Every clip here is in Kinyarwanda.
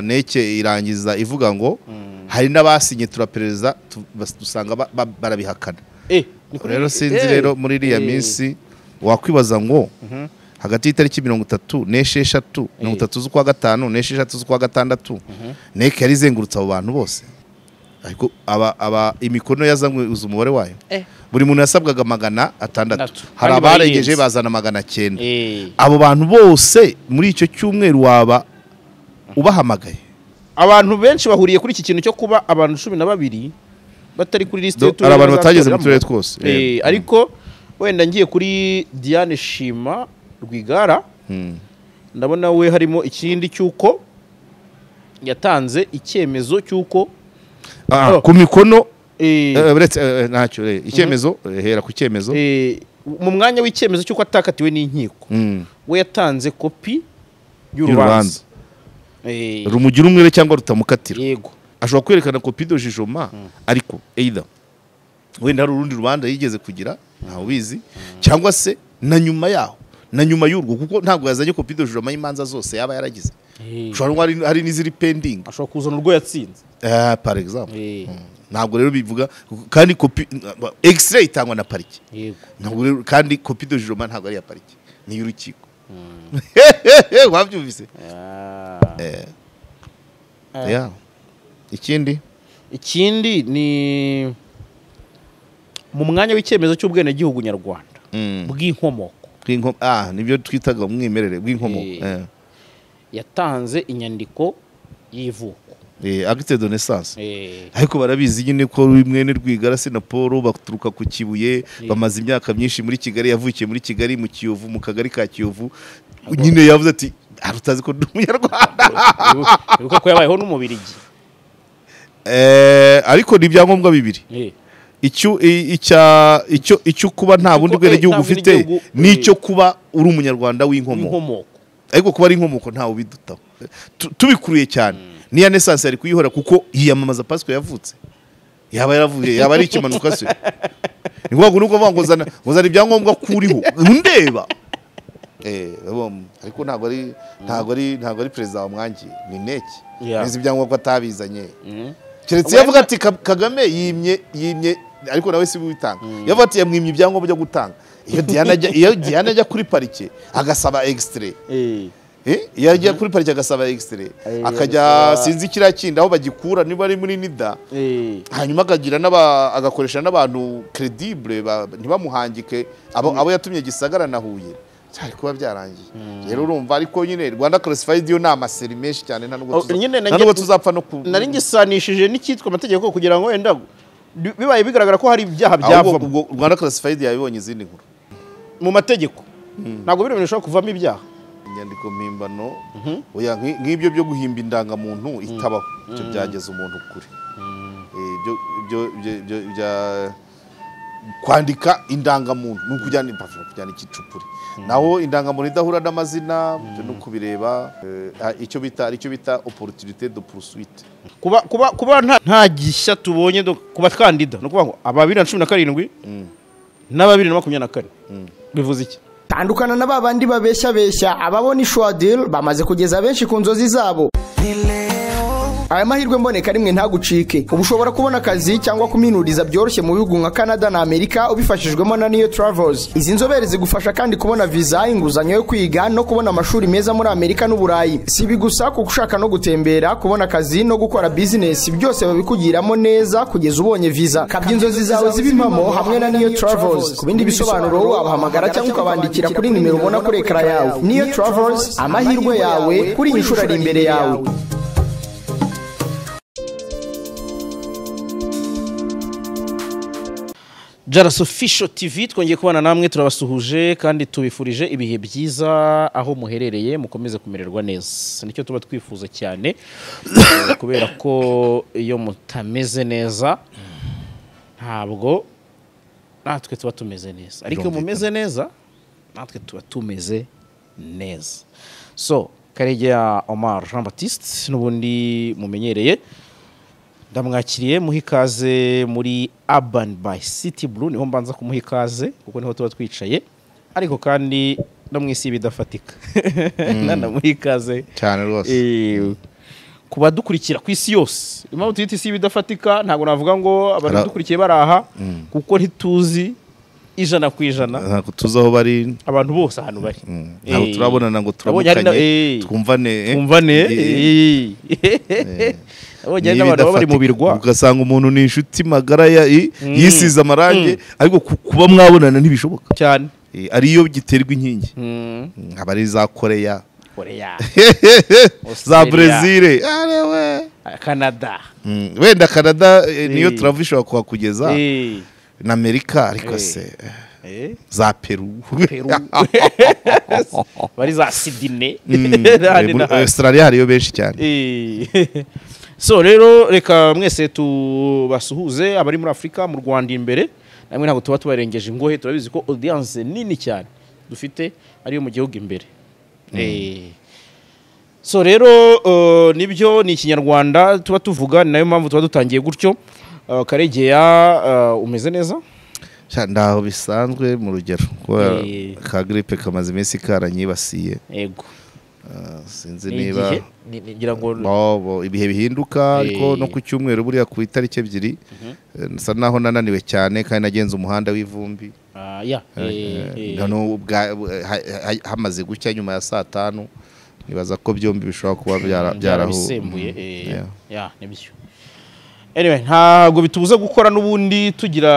neke irangiza ivuga ngo hari n'abasinye turaperereza tu- bas- dusanga ba- ba- barabihakana rero sinzi rero muri iriya minsi wakwibaza ngo hagati y'itariki mirongo itatu n'esheshatu mirongo itatu z'ukwa gatanu n'esheshatu z'ukwa gatandatu neke yari izengurutse abo bantu bose ariko aba- aba imikono yazamuza umubare wayo buri muntu yasabwaga magana atandatu Atandatu. hari Kandi abarengeje bayirenze. bazana magana cyenda abo bantu bose muri icyo cyumweru waba ubahamagaye abantu benshi bahuriye kuri iki kintu cyo kuba abantu cumi na babiri batari kuri lisite Do- y'uturere hari abantu batageze bazatoreramo. mu turere twose. Eh, Eh. ariko wenda ngiye kuri diane shima rwigara ndabona we harimo ikindi cy'uko yatanze icyemezo cy'uko Ah, Oh. ku mikono eh, eh, uretse eh, ntacyo eh, icyemezo eh, hera ku cyemezo eh, mu mwanya w'icyemezo cy'uko atakatiwe n'inkiko Mm. we yatanze kopi y'urubanza y'urubanza Eh, rumugira umwere cyangwa rutamukatira yego ashobora kwerekana kopi do jijoma ariko either wenda hari urundi rubanza yigeze kugira ntawe ubizi cyangwa se na nyuma yaho na nyuma y'urwo kuko ntabwo yazanye kopi do jijoma y'imanza zose yaba yaragize ushobora kuba hari- hari n'iziri pending ashobora kuzana urwo yatsinze Eh, par exemple Eh, ntabwo rero bivuga kandi kopi x-ray itangwa na parike yego ntabwo rero kandi kopi do jijoma ntabwo ari iya parike ni iy'urukiko wabyumvise Ah. Eh, Ah. yeah. ikindi ikindi ni mu mwanya w'icyemezo cy'ubwenegihugu nyarwanda Mm. bw'inkomoko Bw'inko- ah nibyo twitaga umwimerere bw'inkomoko Eh. yatanze inyandiko y'ivuko agite de naissance Eh, ariko barabizi nyine ko mwene rwigara se na paul baturuka ku kibuye bamaze imyaka myinshi muri kigali yavukiye muri kigali mu kiyovu mu kagari ka kiyovu nyine yavuze ati "Ah, utazi ko ndi umunyarwanda ibuka- ibuka ko yabayeho n'umubirigi Eh, ariko ni ibyangombwa bibiri Eh, icyo i- icya- icyo- icyo kuba nta bundi eh, bwenegihugu nta ufite bwenegihugu, eh. n'icyo kuba uri umunyarwanda w'inkomoko inkomoko ariko kuba ari inkomoko ntawe ubidutaho Tu- tubikuruye cyane niya nesansi yari kuyihora kuko yiyamamaza pasiko yavutse yaba yaravuye yaba ari ikimanuka se ni ngombwa ngo nuko ngo zana ngo zana ibyangombwa kuriho ndeba Eh, urabona, ariko ntabwo ari ntabwo ari ntabwo ari perezida wamwangiye ni neki Yeah. nizi ibyangombwa atabizanye Mm. keretse yavuga ati "Ka- kagame yimye yimye ariko nawe si we ubitanga yavuga ati yamwimye ibyangombwa byo gutanga iyo Diana ajya iyo Diana ajya kuri parike agasaba extrait Eh, Eh, iyo agiye kuri parike agasaba extrait Eh, akajya agasaba- sinzi kiriya kindi aho bagikura niba ari muri nida eh, hanyuma akagira n'aba agakoresha n'abantu credible ba- ntibamuhangike abo, abo yatumye gisagara na huye cyari kuba byarangiye rero urumva ariko nyine rwanda classified yo ni amaseri menshi cyane nta Oh, nubwo tuza- nyine nta nanjye- nubwo tuzapfa no ku nari ngisanishije n'icyitwa amategeko kugira ngo wenda bi- bibaye bigaragara ko hari ibyaha ahubwo byavamo ubwo rwanda classified yabibonye izindi nkuru mu mategeko ntabwo biri bintu bishobora kuvamo ibyaha inyandiko mpimbano oya, nki- nk'ibyo byo guhimba indangamuntu itabaho ibyo byageza umuntu kure Eh, ibyo- ibyo- ibyo- ibyo- bya- kwandika indangamuntu ni ukujyana impapuro kujyana ikicupuri naho indangamuntu idahura n'amazina ibyo ni ukubireba eh, ah, icyo bita icyo bita opportunité de poursuite kuba kuba kuba nta nta gishya tubonye do- ku bakandida ni ukuvuga ngo aba bibiri na cumi na karindwi n'aba bibiri na makumyabiri na kane bivuze iki tandukana na babandi babeshya beshya ababona ishwadil bamaze kugeza benshi ku nzozi zabo aya mahirwe mboneka rimwe ntagucike ubu ushobora kubona akazi cyangwa kuminuriza byoroshye mu bihugu nka canada na amerika ubifashijwemo na niyo travels izi nzobere zigufasha kandi kubona viza inguzanyo yo kwiga no kubona amashuri meza muri amerika n'uburayi si ibi gusa kuko ushaka no gutembera kubona akazi no gukora bizinesi byose babikugiramo neza kugeza ubonye viza kabya inzozi zawe ziba impamo hamwe na niyo travels ku bindi bisobanuro wabahamagara cyangwa ukabandikira kuri nimero ubona kuri ekara yawe niyo travels amahirwe yawe kuri iyi nshuro ari imbere yawe jaras official tv twongeye kubana namwe turabasuhuje kandi tubifurije ibihe byiza aho muherereye mukomeze kumererwa neza nicyo tuba twifuza cyane Eh, kubera ko iyo mutameze neza ntabwo natwe tuba tumeze neza ariko iyo mumeze neza natwe tuba tumeze neza so karegeya omar jean batiste n'ubundi mumenyereye ndamwakiriye muha ikaze muri urban by city blue niho mbanza kumuha ikaze kuko niho tuba twicaye ariko kandi no mu isi ibidafatika nanamuha ikaze cyane rwose Eh, ku badukurikira ku isi yose impamvu tuyita isi ibidafatika ntabwo navuga Ara- ngo abadukurikiye bari aha kuko ntituzi ijana ku ijana ntabwo tuzi aho bari abantu bose ahantu bari ntabwo Eh. turabonana ngo Nabonye hari na- turamukanye eh. twumvane eh. twumvane Eh. nabonye hari n'abantu baba bari mu birwa ugasanga umuntu ni inshuti magara ya- i- yisize amarangi ariko ku- kuba mwabonana ntibishoboka cyane Eh, ariyo giterwa inkingi Mm. nkaba ari za koreya koreya za Australia, brezil arewe canada Mm, wenda canada eh, niyo Eh. turava ishobora kuhakugeza Eh. na amerika ariko Eh. se eh, Eh. za peru Peru. bari za sidine Mm, eh, n'ahandi muri n'ahandi. australia hariyo benshi cyane Eh. so rero reka mwese tubasuhuze abari muri afurika mu rwanda imbere namwe ntabwo tuba tubarengeje ingohe turabizi ko audience nini cyane dufite ariyo mu gihugu imbere Eh. so rero eh, nibyo ni ikinyarwanda tuba tuvuga ni nayo mpamvu tuba dutangiye gutyo Eh, karegeya eh, umeze neza Sha, ntaho bisanzwe mu rugero kubera Eh. ka gripe kamaze iminsi karanyibasiye yego Ah, sinzi Ni niba igihe? Ni- ngira ngo Bobo, ibihe bihinduka ariko Eh. no ku cyumweru buriya ku itariki ebyiri eh, nsa naho nananiwe cyane kandi nagenze umuhanda w'ivumbi Ah, ya eh, eh. Noneho ubwa- bu- ha- ha- hamaze gucya nyuma ya saa tanu nibaza ko byombi bishobora kuba byara- byarahu- byarabisembuye Mm, eh, yeah. yeah, nibyo anyway ntabwo bitubuza gukora n'ubundi tugira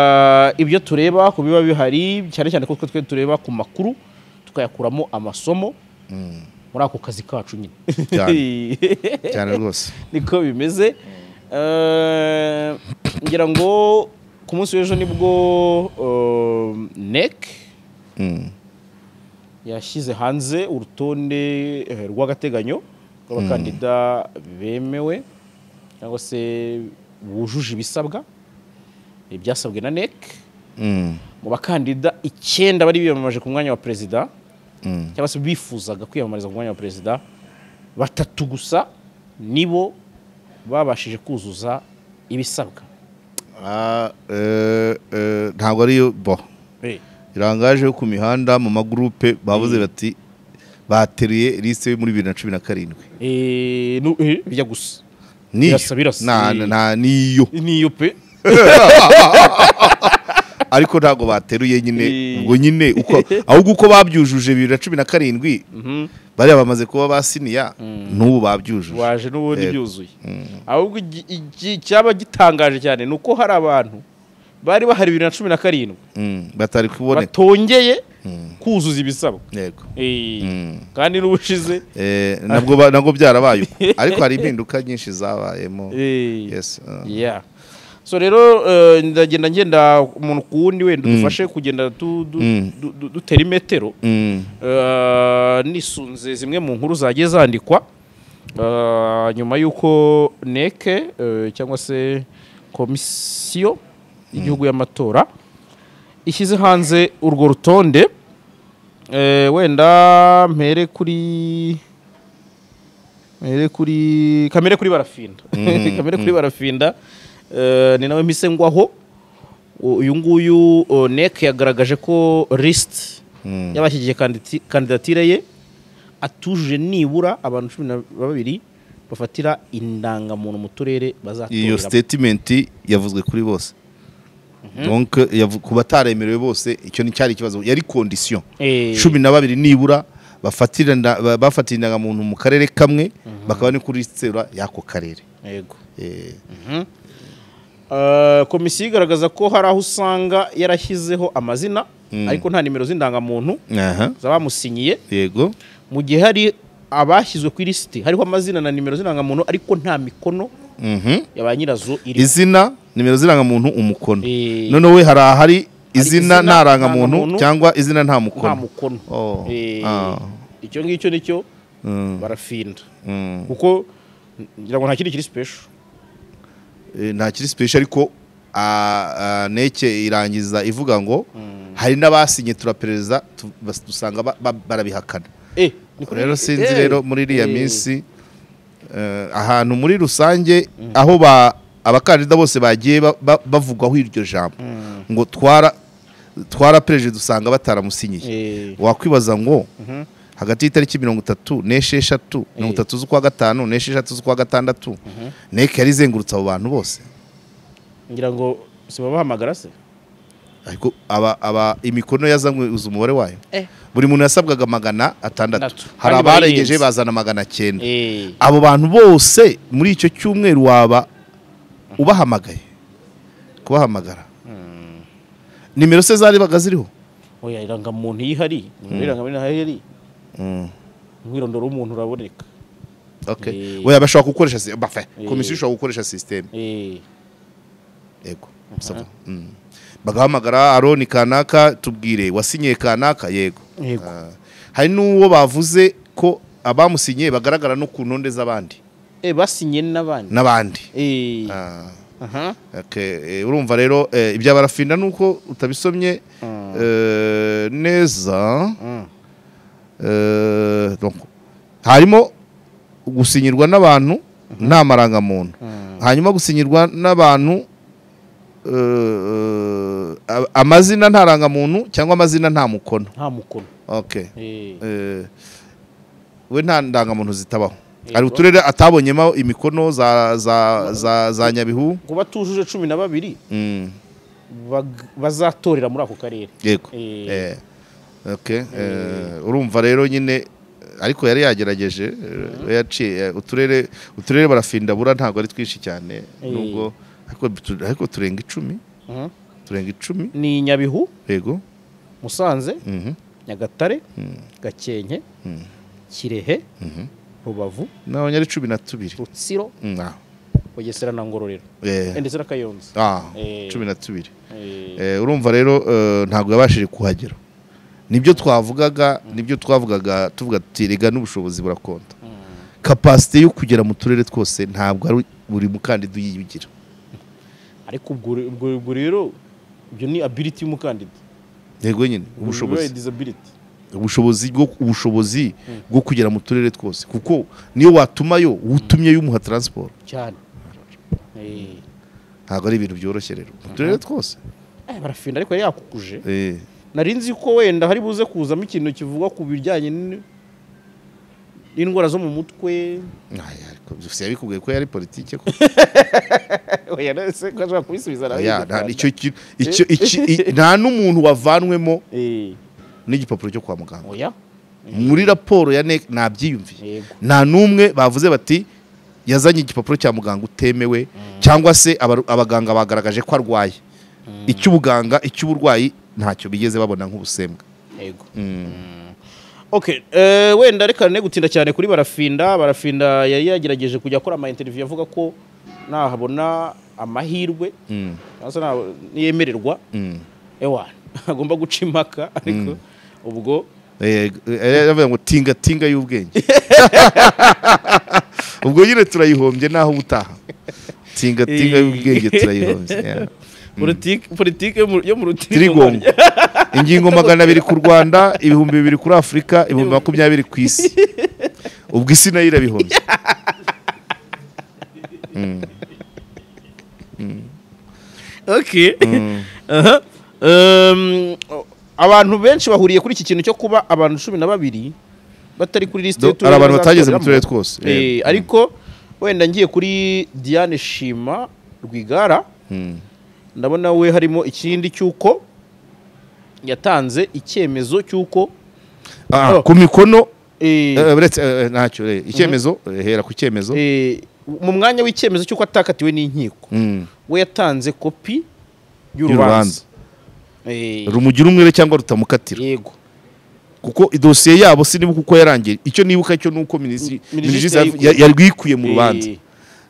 ibyo tureba ku biba bihari cyane cyane ko twe twe tureba ku makuru tukayakuramo amasomo muri ako kazi kacu nyine Cyane. cyane rwose niko bimeze Eh, ngira ngo ku munsi w'ejo nibwo eh, NEC Mm. yashyize hanze urutonde eh, rw'agateganyo rw'abakandida bemewe cyangwa se bujuje ibisabwa ibyasabwe na NEC Mm. mu bakandida icyenda bari biyamamaje ku mwanya wa perezida Mm. cyangwa se bifuzaga kwiyamamariza ku mwanya wa perezida batatu gusa nibo babashije kuzuza ibisabwa Ah, eh, eh, ntabwo ariyo bo Eh, irangaje yo ku mihanda mu magurupe bavuze bati bateruye lisite yo muri bibiri na cumi na karindwi eh, nu- eh, bijya gusa niyo Birasa, birasa. Na- Eh. na- niyo niyo pe ariko ntabwo bateruye nyine Eh. ubwo nyine uko ahubwo uko babyujuje bibiri na cumi na karindwi bariya bamaze kuba basiniya n'ubu babyujuje waje n'ubundi Yego. byuzuye ahubwo igi- igi- icyaba gitangaje cyane ni uko hari abantu bari bahari bibiri na cumi na karindwi Mm, batari kuboneka batongeye kuzuza ibisabwa yego Eh, Mm. kandi n'ubushize Eh, nabwo ba- nabwo byarabaye uko ariko hari impinduka nyinshi zabayemo eh, yes uh, yeah. so rero eh, ndagenda ngenda umuntu ku wundi wenda udufashe kugenda tu- du- Mm. du- du- dutera imetero mm, Eh, nisunze zimwe mu nkuru zagiye zandikwa Eh, nyuma y'uko neke eh, cyangwa se komisiyo y'igihugu y'amatora ishyize hanze urwo rutonde Eh, wenda mpere kuri mpere kuri kamere kuri barafinda kamere kuri barafinda Eh, ni nawe mpise ngwaho uyu nguyu oh, neke yagaragaje ko lisite mm. y'abashyigikiye kandidati- kandidatire ye atujuje nibura abantu cumi na babiri bafatira indangamuntu mu turere iyo bazatoreramo statement yavuzwe kuri bose donc yavu- ku bataremerewe bose icyo ni cyari ikibazo yari condition Eh, cumi na babiri nibura bafatira nda- ba- bafatira indangamuntu mu karere kamwe bakaba ni kuri sitera y'ako karere yego. Eh, Eh, komisiyo igaragaza ko hari aho usanga yarashyizeho amazina ariko nta nimero z'indangamuntu aha, z'abamusinyiye yego mu gihe hari abashyizwe ku ilisiti hariho amazina na nimero z'indangamuntu ariko nta mikono Mhm. ya ba nyirazo iriho izina nimero z'irangamuntu umukono Eh. noneho we hari ahari izina izina, nta rangamuntu ntarangamuntu, cyangwa izina nta nta mukono mukono Oh, Eh, ah. icyo ngicyo nicyo Mm, barafinda mm. kuko ngira ngo nta kindi kiri special Eh, nta kiri special ariko ah, ah, neke irangiza ivuga ngo hari n'abasinye turaperereza tu- bas- dusanga ba- ba- barabihakana eh niko rero biri. sinzi Eh, rero muri iriya eh, minsi eh, ahantu muri rusange aho ba- abakandida bose bagiye ba- ba- bavugwaho iryo jambo ngo twara twara perezida usanga bataramusinyiye eh, wakwibaza ngo hagati y'itariki mirongo itatu n'esheshatu mirongo itatu z'ukwa gatanu n'esheshatu z'ukwa gatandatu neke yari izengurutse abo bantu bose ngira ngo si babahamagara se ariko aba aba imikono yazanguza umubare wayo buri muntu yasabwaga magana atandatu hari Kandi abarengeje barayirenze. bazana magana cyenda Eh, abo bantu bose muri icyo cyumweru waba ubahamagaye kubahamagara nimero se zarebaga ziriho oya irangamuntu iyo ihari nimero y'irangamuntu iyo ihari umwirondoro w'umuntu uraboneka Okay. Eh. Oya bashobora gukoresha si- bafa Eh. komisiyo ishobora gukoresha sisiteme Eh, yego Sawa. Mm. bagahamagara aroni kanaka tubwire wasinyiye kanaka yego yego Ah. hari n'uwo bavuze ko abamusinyiye bagaragara no ku ntonde z'abandi Eh, basinye n'abandi n'abandi Eh, Ah. aha. Okay, eh, urumva rero eh, ibya barafinda nuko utabisomye eh, neza Mm. eh, donc, harimo gusinyirwa n'abantu nta marangamuntu hanyuma gusinyirwa n'abantu eh, a- amazina nta rangamuntu cyangwa amazina nta mukono nta mukono okay. Eh, Eh, we nta ndangamuntu zitabaho Yego. hari uturere atabonyemo imikono za za za, za nyabihu ku batujuje cumi na babiri Mm. bag- bazatorera muri ako karere yego Eh. Eh, okay. Eh, urumva rero nyine ariko yari yagerageje eh, we yaciye eh, uturere uturere barafindabura ntabwo ari twinshi cyane Eh. nubwo ariko tu- ariko turenga icumi Mhm. turenga icumi ni nyabihu yego musanze Mhm. nyagatare gakenke kirehe rubavu n'abanyari cumi na tubiri rutsiro Mm, ah. bugesera na ngororero Eh, Eh, ndetse na kayonza ah, Eh. cumi na tubiri Eh, Eh, urumva rero eh, ntabwo yabashije kuhagera nibyo twavugaga nibyo twavugaga tuvuga tuti rega n'ubushobozi burakonda kapasite yo kugera mu turere twose ntabwo ari buri mukandida uyiyugira ariko ubwo ubwo ubwo rero ibyo ni ability y'umukandida yego nyine Ubwo bibaye ubushobozi disability ubushobozi bwo ubushobozi bwo kugera mu turere twose kuko niyo watumayo utumye yumuha taransiporo cyane Eh, ntabwo ari ibintu byoroshye rero mu turere twose eh, barafinda ariko yari yakukuje Eh, nari nzi ko wenda hari buze kuzamo ikintu kivuga ku bijyanye n- n'indwara zo mu mutwe ay, ariko gusa yabikubwiye ko yari politike ko oya nese ko ashobora kubisubiza nawe Ya, nta- icyo kintu- icyo- iki- i- nta n'umuntu wavanwemo Eh, n'igipapuro cyo kwa muganga oya muri raporo ya NEC nabyiyumviye yego nta n'umwe bavuze bati yazanye igipapuro cya muganga utemewe cyangwa se abaru- abaganga bagaragaje ko arwaye icy'ubuganga icy'uburwayi ntacyo bigeze babona nk'ubusembwa yego Okay, eh, wenda reka ne gutinda cyane kuri barafinda barafinda yari yagerageje kujya akora ama interview avuga ko nahabona amahirwe Mm, cyangwa se naha- niyemererwa mm. ewa agomba guca impaka ariko ubwo Eh, eh, Aravuga ngo tinga tinga y'ubwenge ubwo nyine turayihombye naho ubutaha tinga tinga y'ubwenge turayihombye yeah. politiki politiki yo mu- yo mu tirigongo rutirigongo ingingo magana abiri ku rwanda ibihumbi bibiri kuri afurika ibihumbi makumyabiri ku isi ubwo isi nayo irabihomye okay Aha. Um, abantu benshi bahuriye kuri iki kintu cyo kuba abantu cumi na babiri batari kuri lisite Do- hari abantu batageze mu bazatoreramo. turere twose Eh, ariko wenda ngiye kuri Diane Shima Rwigara Mm. ndabona we harimo ikindi cy'uko yatanze icyemezo cy'uko Ah, Oh. ku mikono eh, eh, uretse eh, eh, ntacyo eh, icyemezo eh, hera ku cyemezo eh, mu mwanya w'icyemezo cy'uko atakatiwe n'inkiko Mm. we yatanze kopi y'urubanza y'urubanza Eh, rumugira umwere cyangwa rutamukatira yego kuko idosiye yabo sinibuka uko yarangiye icyo nibuka cyo ni uko minisitiri Minisitiri minisitiri yayikuye. ya- yarwikuye mu rubanza Eh,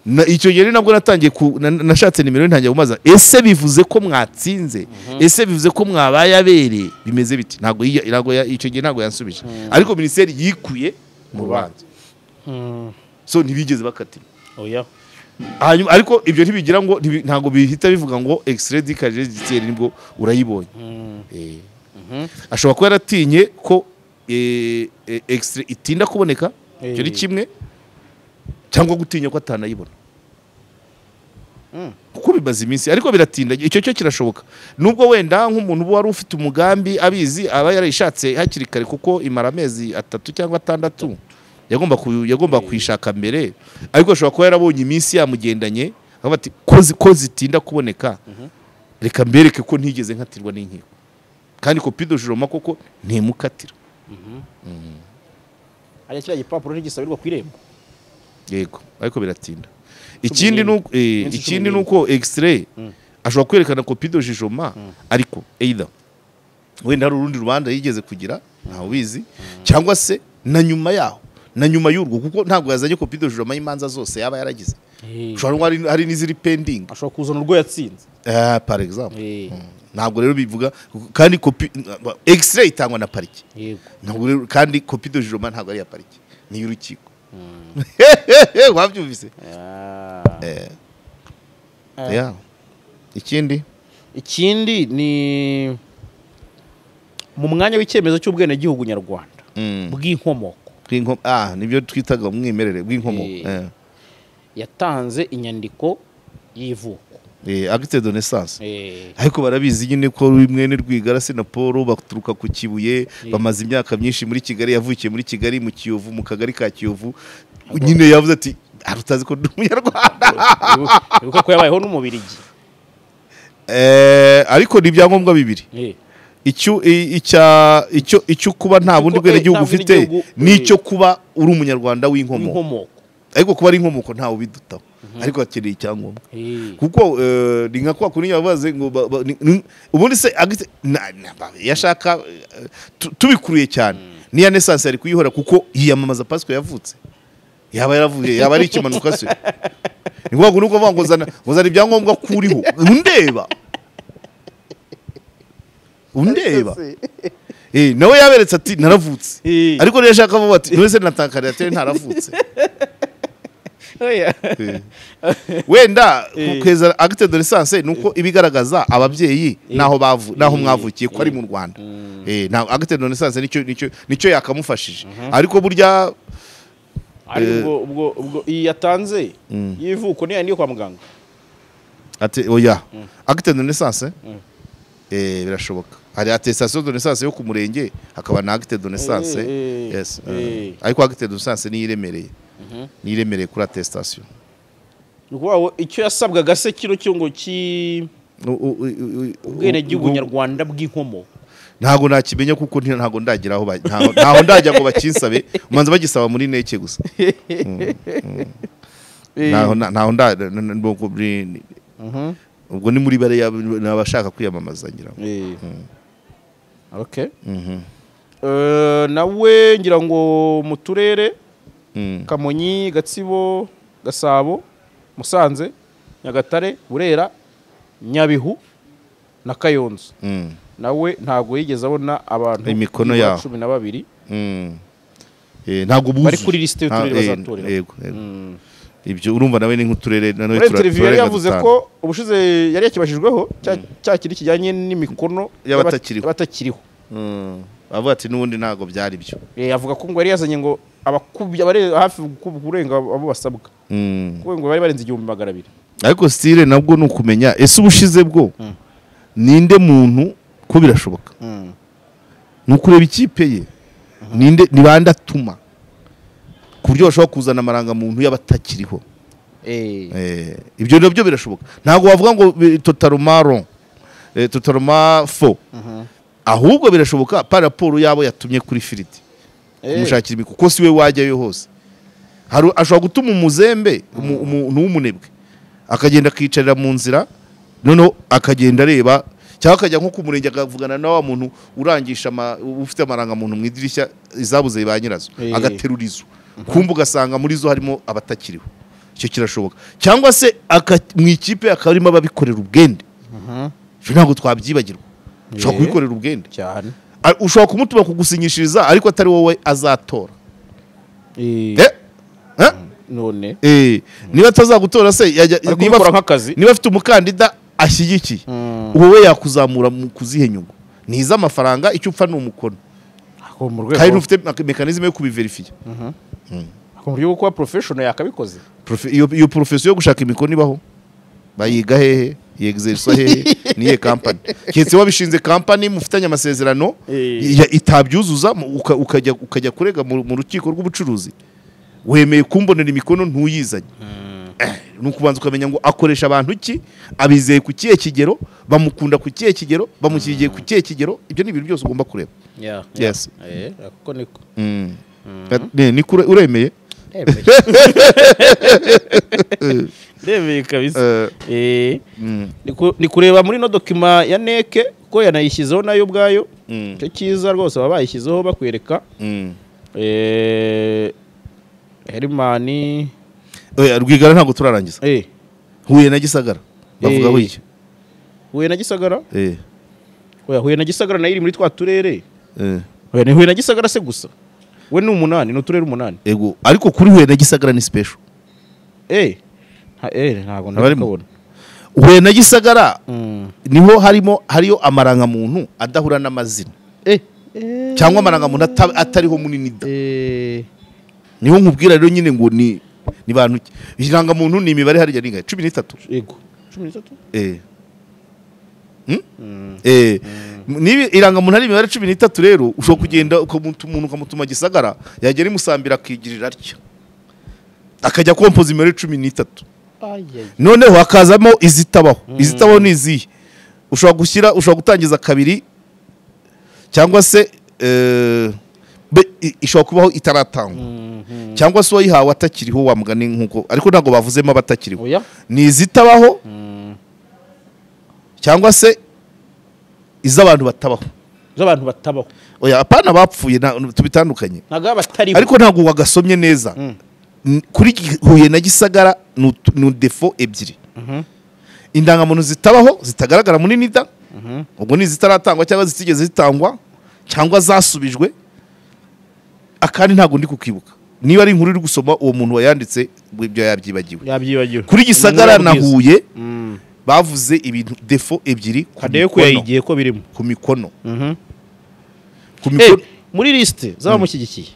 Na- icyo gihe rero nabwo natangiye ku- na- nashatse nimero ye ntangiye kumaza ese bivuze ko mwatsinze ese bivuze ko mwabaye abere bimeze biti ntabwo yiya- ntabwo ya- icyo gihe ntabwo yansubije ariko minisiteri yikuye mu rubanza hmm, so ntibigeze bakatirwa oya hanyuma ariko ibyo ntibigira ngo ntibi- ntabwo bihita bivuga ngo extrait du casier judiciaire nibwo urayibonye Hmm, Eh. ashobora kuba yaratinye ko eh, eh, extrait itinda kuboneka icyo ni Eh. kimwe cyangwa gutinya ko atanayibona Mm. kuko bimaze iminsi ariko biratinda icyo cyo kirashoboka nubwo wenda nk'umuntu uba wari ufite umugambi abizi aba yarayishatse hakiri kare kuko imara amezi atatu cyangwa atandatu yagomba ku- yagomba kuyishaka mbere ariko ashobora kuba yarabonye iminsi yamugendanye akavuga ati ko zi- ko zitinda kuboneka reka mbereke ko ntigeze nkatirwa n'inkiko kandi kopi do joroma koko ntimukatira hariya kiriya gipapuro ntigisabirwa ku irembo yego ariko biratinda ikindi ni n'imwe. uko eh, Minsi cumi ikindi ni n'imwe. uko egisireyi ashobora kwerekana kopi do jijoma ariko eyida wenda hari urundi rubanza yigeze kugira ntawe ubizi cyangwa se na nyuma yaho na nyuma y'urwo kuko ntabwo yazanye kopi do jijoma y'imanza zose yaba yaragize ushobora kuba hari- hari n'iziri pendingi ashobora kuzana urwo yatsinze Eh, par exemple Eh, ntabwo rero bivuga kandi kopi egisireyi itangwa na parike yego ntabwo rero kandi kopi do jijoma ntabwo ari iya parike ni iy'urukiko wabyumvise Ah. Eh. Yeah. ikindi ikindi ni mu mwanya w'icyemezo cy'ubwenegihugu nyarwanda Mm. bw'inkomoko bw'inko- ah nibyo twitaga umwimerere bw'inkomoko Eh. yatanze inyandiko y'ivuko agite de naissance Eh, ariko barabizi nyine ko mwene rwigarasi na paul baturuka ku kibuye bamaze imyaka myinshi muri kigali yavukiye muri kigali mu kiyovu mu kagari ka kiyovu nyine yavuze ati "Ah, utazi ko ndi umunyarwanda ibuka- ibuka ko yabayeho n'umubirigi Eh, ariko ni ibyangombwa bibiri Eh, icyo i- icya- icyo- icyo kuba nta bundi eh, bwenegihugu nta bundi ufite gihugu, eh. n'icyo kuba uri umunyarwanda w'inkomoko inkomoko ariko kuba ari inkomoko ntawe ubidutaho ariko hakeneye icyangombwa Eh, kuko eh, ni nka kwa kundi yavuze ngo ba- ba- ni- ni- ubundi se agite- na- na- ba- yashaka eh, tu- tubikuruye cyane niya nesansi ari kuyihora kuko yiyamamaza pasiko yavutse yaba yaravuye yaba ari ikimanuka se ni ngombwa ngo nuko ngo zana ngo zana ibyangombwa kuriho undeba undeba Eh, nawe yaberetse ati naravutse Eh. ariko rero yashaka avuga ati none se natakariye ati ntaravutse oya. wenda Eh. kweza agite de lisanse ni uko ibigaragaza ababyeyi n'aho bavu- n'aho mwavukiye ko ari mu rwanda Eh, nta- agite de lisanse nicyo nicyo- nicyo yakamufashije ariko burya Ari ubwo- ubwo- ubwo iyi yatanze y'ivuko niyo yandi yo kwa muganga ati oya agite de lisanse eh, birashoboka hari atestation de lisanse yo ku murenge hakaba na agite de lisanse Eh, eh, yes eh. eh. ariko agite de lisanse niyo iremereye niyo iremereye kuri atestation ni ukuvuga ngo icyo yasabwaga se kino cyo ngo ki U- u- u- u- ubwenegihugu u- nyarwanda bw'inkomoko ntabwo nakimenya kuko nti- ntabwo ndagira aho ba- ntaho ntaho ndajya ngo bakinsabe umanza bagisaba muri neke gusa ntaho na- ntaho nda n- n- ubwo ni- ubwo ni muri bariya n'abashaka kwiyamamaza ngira ngo Okay. Eh, nawe ngira ngo mu turere Mm. kamonyi gatsibo gasabo musanze nyagatare burera nyabihu na kayonza Mm, nawe ntago yigeze abona abantu Imikono nibura yaho. cumi na babiri mm. Eh, ntago buzuye Bari kuri lisite y'uturere Nta- eh, bazatoreraho. yego yego. ibyo urumva nawe ni nk'uturere na none rero tura- televiziyo yari turarenga yavuze dutanu. ko ubushize yari yakibashijweho cya- cya kintu kijyanye n'imikono Y'abatakiriho. y'abatakiriho Mm. avuga ati n'ubundi ntabwo byari byo Eh, avuga ko ngo yari yazanye ngo abakubye abari hafi gukubwa kurenga abo basabwa Mm. kuko ngo bari barenze igihumbi magana abiri ariko sitire nabwo ni ukumenya ese ubushize bwo ninde muntu ko birashoboka ni ukureba ikipe ye ninde ni bande atuma ku buryo bashobora kuzana amarangamuntu y'abatakiriho Eh, ibyo nabyo birashoboka ntabwo wavuga ngo bi- totaluma ron eh, totaluma fo ahubwo birashoboka pa raporo yabo yatumye kuri firiti kumushakira imikoro kuko si we wajyayo hose Hari- ashobora gutuma umuzembe umu- umuntu w'umunebwe akagenda akicarira mu nzira noneho akagenda areba cyangwa akajya nko ku murenge akavugana na wa muntu urangisha ama- ufite amarangamuntu mu idirishya izabuze ba nyirazo Eh. agaterura izo kumva ugasanga muri zo harimo abatakiriho icyo kirashoboka cyangwa se aka- mu ikipe hakaba harimo ababikorera ubwende Ibyo ntabwo twabyibagirwa ushobora Eh. kubikorera ubwende cyane Ah, ushobora kumutuma kugusinyishiriza ariko atari wowe azatora Eh? Eh? none Eh, niba atazagutora se yajya- Ari niba kubikora afu- nk'akazi. niba afite umukandida ashyigikiye wowe yakuzamura mu kuzihe nyungu ni iz'amafaranga icyo upfa ni umukono ako mu kandi rwego ufite mekanizme yo kubiverifiya ako mu buryo bwo kuba porofeshono yakabikoze Profe- iyo iyo porofesiyo yo gushaka imikono ibaho bayiga hehe yegizeriswa hehe niye kampani keretse wabishinze kampani mufitanye amasezerano Eh. ya- itabyuzuza mu- uka- ukajya ukajya kurega mu mu rukiko rw'ubucuruzi wemeye kumbonera imikono ntuyizanye Eh, ni ukubanza ukamenya ngo akoresha abantu iki abizeye ku kihe kigero bamukunda ku kihe kigero bamushyigiye ku kihe kigero ibyo ni ibintu byose ugomba kureba Yeah, yeah. Yes. Eh, kuko niko Mm. Ne- niko ure- uremeye Ndemeye. ndemeye kabisa Eh, Eh, mm, ni ku- ni kureba muri no dokima ya neke ko yanayishyizeho nayo ubwayo mm, icyo cyiza rwose baba bayishyizeho bakwereka mm. Eh, herimani Oya, rwigara ntabwo turarangiza Eh, huye na gisagara bavuga Eh. wiki huye na gisagara eh oya huye na gisagara nayo iri muri twa turere eh oya ni huye na gisagara se gusa we ni umunani ni uturere umunani ego ariko kuri huye na gisagara ni special Eh, nta- eh, ntabwo ndi Abarimo. kubona huye na gisagara Mm. niho harimo hariyo amarangamuntu adahura n'amazina Eh, eh, cyangwa amarangamuntu ata- atariho munini da eh, niho nkubwira rero nyine ngo ni ni bantu ki irangamuntu ni imibare harya ni cumi n'itatu yego cumi n'itatu eh Hmm? Eh, niba irangamuntu ari imibare cumi n'itatu rero ushobora kugenda ukamutu- umuntu ukamutuma gisagara yagera imusambira akigirira atya akajya kompoza imibare cumi n'itatu noneho hakazamo izitabaho izitabaho ni izihe ushobora gushyira ushobora gutangiza kabiri cyangwa se eh, be- i- ishobora kubaho itaratangwa cyangwa se uwayihawe atakiriho wa mugani nk'uko ariko ntabwo bavuzemo abatakiriho oya ni izitabaho cyangwa se iz'abantu batabaho z'abantu batabaho oya apana bapfuye nta- tubitandukanye ntabwo baba batariho ariko ntabwo wagasomye neza N- kuri Gi- huye na gisagara ni ut- ni defo ebyiri Mhm. indangamuntu zitabaho zitagaragara muri nida Mhm. ubwo ni izitaratangwa cyangwa zitigeze zitangwa cyangwa zasubijwe akandi ntabwo ndi kukibuka niba ari inkuru uri gusoma uwo muntu wayanditse ngo ibyo yabyibagiwe yabyibagiwe kuri gisagara na Ubwiza. huye Mm. bavuze ibintu defo ebyiri ku kadeyo ko mikono. yayigiye ko birimo ku mikono Mhm. ku Eh, mikono muri lisite z'abamushyigikiye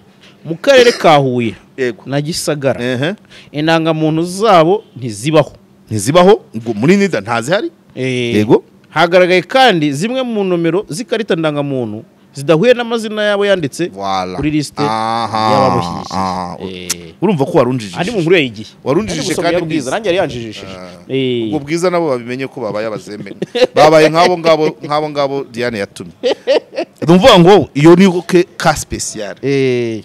mu karere ka huye yego na gisagara Ehe. indangamuntu zabo ntizibaho ntizibaho ngo muri nida ntazihari Eh, yego hagaragaye kandi zimwe mu nomero z'ikarita ndangamuntu zidahuye n'amazina yabo yanditse Voilà. kuri lisite Aha, aha. y'abamushyigikiye Eh, urumva ko andi warunjijije mu nkuru yayigiye Warunjijije Ari gusoma kandi yabwiza mwiza. nanjye yari yanjijishije Eh. ubwo bwiza nabo babimenye ko babaye abazembe babaye nk'abo ngabo nk'abo ngabo diane yatumye ni ukuvuga ngo iyo ni ke ka spesiyare Eh.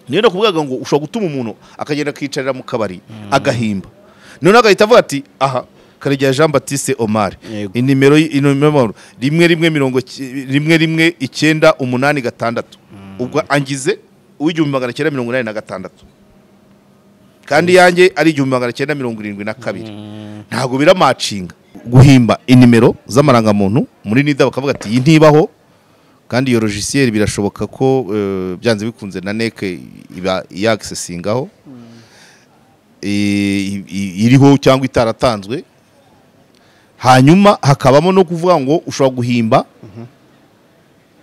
niyo nakubwaga ngo ushobora gutuma umuntu akagenda akiyicarira mu kabari agahimba noneho agahita avuga ati aha karegeya jean batiste omar Yego. inimero y- inimero rimwe rimwe mirongo ki- rimwe rimwe icyenda umunani gatandatu ubwo angize uw'igihumbi magana cyenda mirongo inani na gatandatu kandi yanjye ari igihumbi magana cyenda mirongo irindwi na kabiri ntabwo biramacinga guhimba inimero z'amarangamuntu muri nida bakavuga ati iyi ntibaho kandi iyo logisiyeri birashoboka ko eh, byanze bikunze na neke iba yagisesingaho i- i- iriho cyangwa itaratanzwe hanyuma hakabamo no kuvuga ngo ushobora guhimba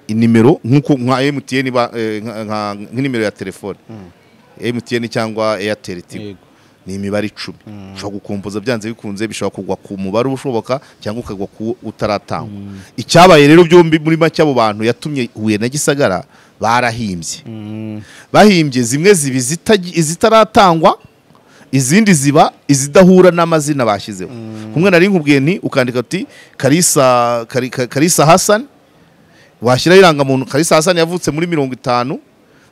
inimero nk'uko nka emutiyeni nk'inimero ya telefone emutiyeni cyangwa eyateri tigo Yego. ni imibare icumi ushobora gukompoza byanze bikunze bishobora kugwa ku mubare ushoboka cyangwa ukagwa ku utaratangwa icyabaye rero byombi muri make abo bantu yatumye huye na gisagara barahimbye Mm. bahimbye zimwe ziba izitagi- izitaratangwa izindi ziba izidahura n'amazina bashyizeho kumwe nari nkubwiye nti ukandika uti karisa Kari- Ka- karisa hasani washyiraho irangamuntu karisa hasani yavutse muri mirongo itanu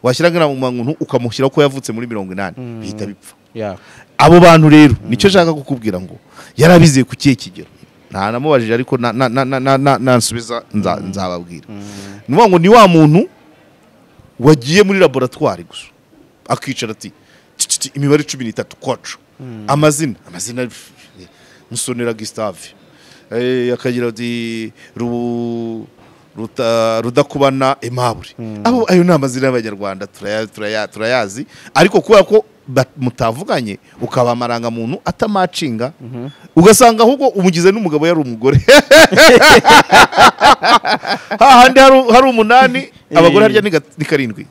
washyiraho irangamuntu ukamushyiraho ko yavutse muri mirongo inani bihita bipfa Yeah. abo bantu rero nicyo nshaka kukubwira ngo yarabizeye ku kihe kigero ntanamubajije ariko na- na- na- na- na- na- nansubiza nza- nzababwira ni ukuvuga ngo ni wa muntu wagiye muri laboratwari gusa akicara ati "Ti, ti, ti, imibare cumi n'itatu kwacu amazina amazina musonera gisitave akagira ati "Ru- Ruta- rudakubana emabure abo ayo ni amazina y'abanyarwanda turaya- turaya- turayazi ariko kubera ko ba- mutavuganye ukaba amarangamuntu atamacinga ugasanga ahubwo umugize n'umugabo yari umugore hahandi hari- hari umunani abagore harya ni ga- ni karindwi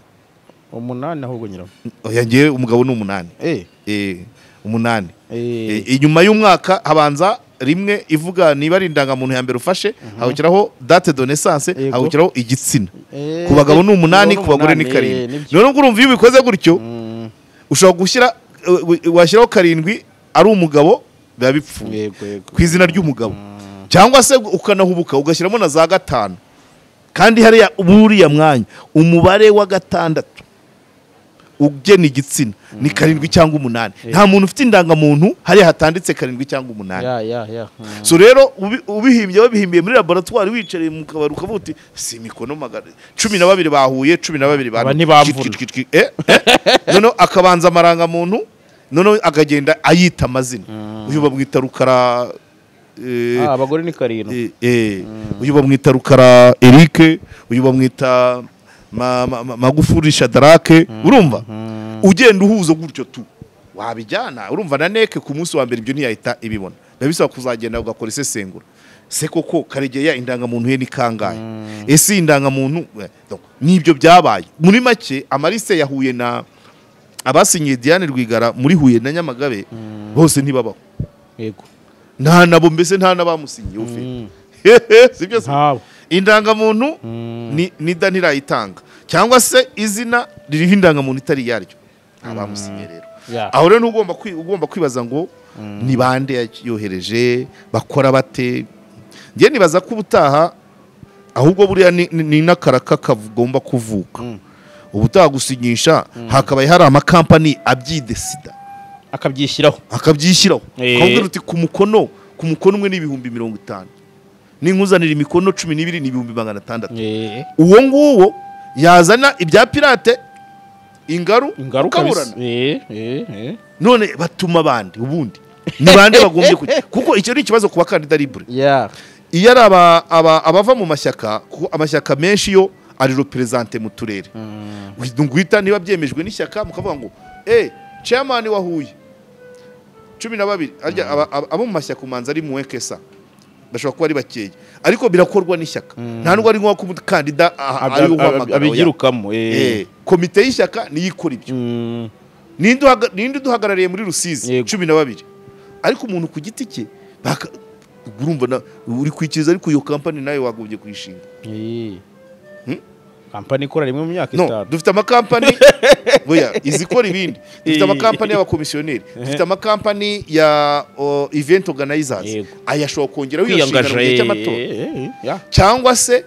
umunani ahubwo nyiraho yangiye umugabo ni umunani Eh. Eh, umunani Eh. Eh, inyuma y'umwaka habanza rimwe ivuga niba ari indangamuntu ya mbere ufashe hagukiraho date de naissance Yego. hagukiraho igitsina Eh, ku bagabo ni umunani ku bagabo ni ku bagore ni umunani, eh, karindwi nibyo. noneho ngo urumva iyo ubikoze gutyo ushobora gushyira eh, washyiraho karindwi ari umugabo biba bipfuye yego yego ku izina ry'umugabo cyangwa se ukanahubuka ugashyiramo na za gatanu kandi hariya buriya mwanya umubare wa gatandatu ugena igitsina ni karindwi cyangwa umunani nta muntu ufite indangamuntu hariya hatanditse karindwi cyangwa umunani ya ya ya Mm. so rero ubi- ubihimbye babihimbiye muri laboratwari wicaye mu kabari ukavuga uti si imikono magana cumi na babiri bahuye cumi na babiri Aba Twi- ntibamvura. twi- twi- eh, eh. noneho akabanza amarangamuntu noneho akagenda ayita amazina uyu bamwita rukara eh, Ah, abagore ni karindwi eh, eh, uyu bamwita rukara erike uyu bamwita Ma- Ma- Ma- magufuri shadarake urumva ugenda uhuza gutyo tu wabijyana urumva na neke ku munsi wa mbere ibyo ntiyahita ibibona biba bisaba kuzagenda ugakora isesengura se koko karegeya indangamuntu ye ni kangahe ese iyi indangamuntu eh, donc, nibyo byabaye muri make amarise yahuye na abasinyiye diane rwigara muri huye na nyamagabe bose ntibabaho yego nta nabo mbese nta n'abamusinyiye ufite sibyo se ntabo indangamuntu ni ni da ntirayitanga cyangwa se izina ririho indangamuntu itari iyaryo nta bamusinyiye rero Ya. aho rero ni ugomba kwi- ugomba kwibaza ngo ni bande yohereje bakora bate ngewe nibaza ko ubutaha ahubwo buriya ni- ni ni n'akaraka kagomba kuvuka ubutaha gusinyisha hakabaye hari amakampani abyidesida akabyishyiraho akabyishyiraho Eh. akabwira uti ku mukono ku mukono umwe ni ibihumbi mirongo itanu ninkuzanira imikono cumi n'ibiri ni ibihumbi magana atandatu Eh, uwo nguwo yazana ibya pirate ingaru ingaruka ukaburana bisa- eh, eh, eh. none batuma abandi ubundi ni bande bagombye kujya kuko icyo ni ikibazo ku bakandida libure ya iyo ari aba- aba- abava mu mashyaka kuko amashyaka menshi yo ari reperezante mu turere guhita niba byemejwe n'ishyaka mukavuga ngo eh chairman wa Huye cumi na babiri arya aba- aba- abo mu mashyaka umanza ari mu wekesa bashobora kuba ari bakeya ariko birakorwa n'ishyaka nta nubwo ari nk'uwakandida ari uwamagara abigirukamo eh. komite y'ishyaka niyo ikora ibyo Mm. ninde uhaga- ninde uduhagarariye muri rusizi Yego. cumi na babiri ariko umuntu ku giti cye baka- urumva na- uri kwikiriza ariko iyo kampani nawe wagombye kuyishinga Eh. Hmm? kampani ikora rimwe mu myaka no itanu dufite amakampani buya izikora ibindi dufite amakampani y'abakomisiyoneri dufite amakampani ya o, event organizers Yego. aya ashobora kongeraho iyo nshingano kwiyangaje mu gihe cy'amatora cyangwa se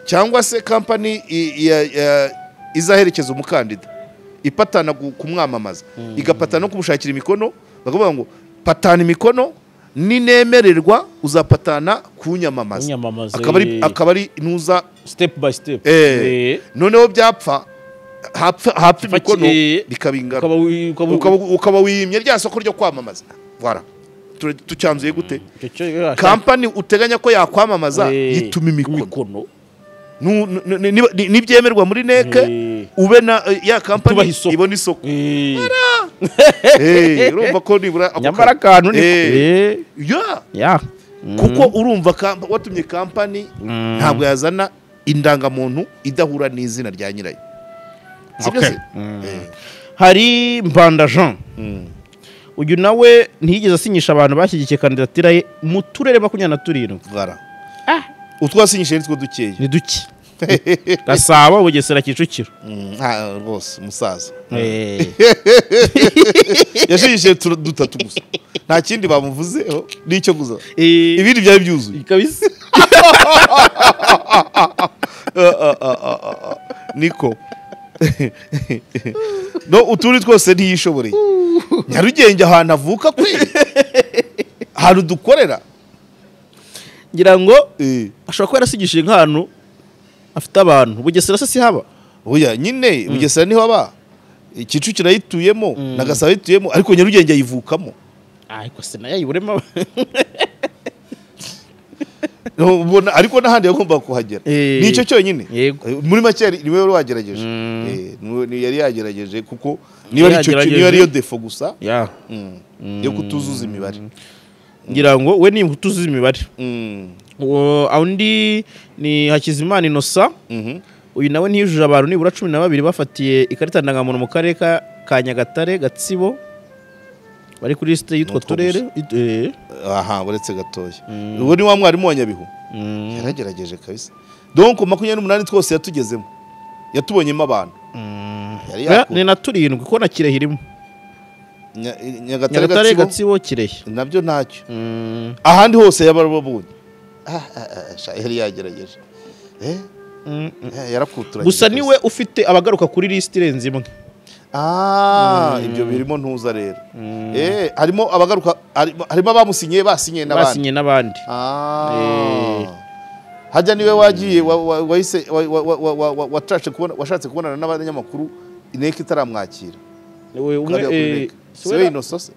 cyangwa se kampani i- ya- ya- izaherekeza umukandida ipatana gu- kumwamamaza igapatana no kumushakira imikono bakavuga ngo patana imikono ninemererwa uzapatana kunyamamaza unyamamaza akaba ari- akaba ari nuza step by step Eh. Eh. noneho byapfa hapfa hapfa Faki- imikono eh, bikaba ingaro ukaba wi- ukaba- Ukaba- ukaba wiyimye rya soko ryo kwamamaza voilà Tura- tucyanzuye gute Icyo cyo- ya- kampani uteganya ko yakwamamaza Eh. yituma imikono imikono Nu- nu- nu- niba- ni- n'ibyemerwa muri neke Eh. ube na eh, ya kampani Tubaha isoko. ibona isoko Eh. Eh, urumva ko nibura ako nyamara ka- akantu ni Eh. Eh. Yeah. ya kuko urumva kamp- watumye kampani ntabwo yazana indangamuntu idahura n'izina rya nyirayo Sibyo Okay. se? Eh. hari mbanda jean uyu nawe ntiyigeze asinyisha abantu bashyigikiye kandidatira ye mu turere makumyabiri na turindwi Gara. Utwo wasinyishije nitwo dukeya. ni duke gasabo bugesera kicukiro Nta rwose umusaza. Eh. Yashinyishije tu- dutatu gusa. Nta kindi bamuvuzeho n'icyo gusa. Eh. Ibindi byari byuzuye. kabisa Niko. No utundi twose ntiyishoboreye. Nyarugenge ahantu avuka kwe. Ahantu dukorera. ngira ngo Eh. ashobora kuba yarasigishije nk'ahantu afite abantu bugesera se si haba Oya nyine Bugesera niho aba. Kicukiro yituyemo, na Gasabo yituyemo, ariko Nyarugenge ayivukamo. ariko se nayo ayiburemo aba- No, ubona- ariko n'ahandi yagombaga kuhagera Eh. ni icyo cyonyine Yego. Eh, muri make yari- niwe wari wagerageje Mm. Eh, niwe- ni- yari yagerageje kuko niba ari icyo ki- Yagerageje. niba ariyo defo gusa Ya. mm, yo kutuzuza imibare ngira ngo we ni imbuto z'imibare Mm, uwo undi ni hakizimana inosa mhm. uyu nawe ntiyujuje abantu nibura cumi na babiri bafatiye ikarita ndangamuntu mu karere ka ka nyagatare gatsibo bari kuri lisite y'utwo N'utwo turere eh, aha uretse gatoya ubu ni wa mwarimu wa nyabihu yaragerageje kabisa donc makumyabiri n'umunani twose yatugezemo yatubonyemo abantu yari na- yaku- ni na turindwi ko na kirehe irimo Nya- nyagatare nyagatare gatsibo gatsibo kirehe nabyo ntacyo Mm, ahandi hose yabarababonye yari yagerageje Eh, mm, mm. eh, yarakuturanye gusa kabisa. niwe ufite abagaruka kuri lisite irenze imwe Ah, ibyo birimo ntuza rero Eh, harimo abagaruka harimo harimo abamusinyiye basinyiye n'abandi basinye n'abandi Ah. Eh. hajya niwe wagiye wa- wa- wahise wa- wa- wa- wa- wa- wa- watashe kubona- washatse kubonana n'abanyamakuru ineka itaramwakira Niwe umwe, Kariya kuri eh, Inec. si siwe wera- inosose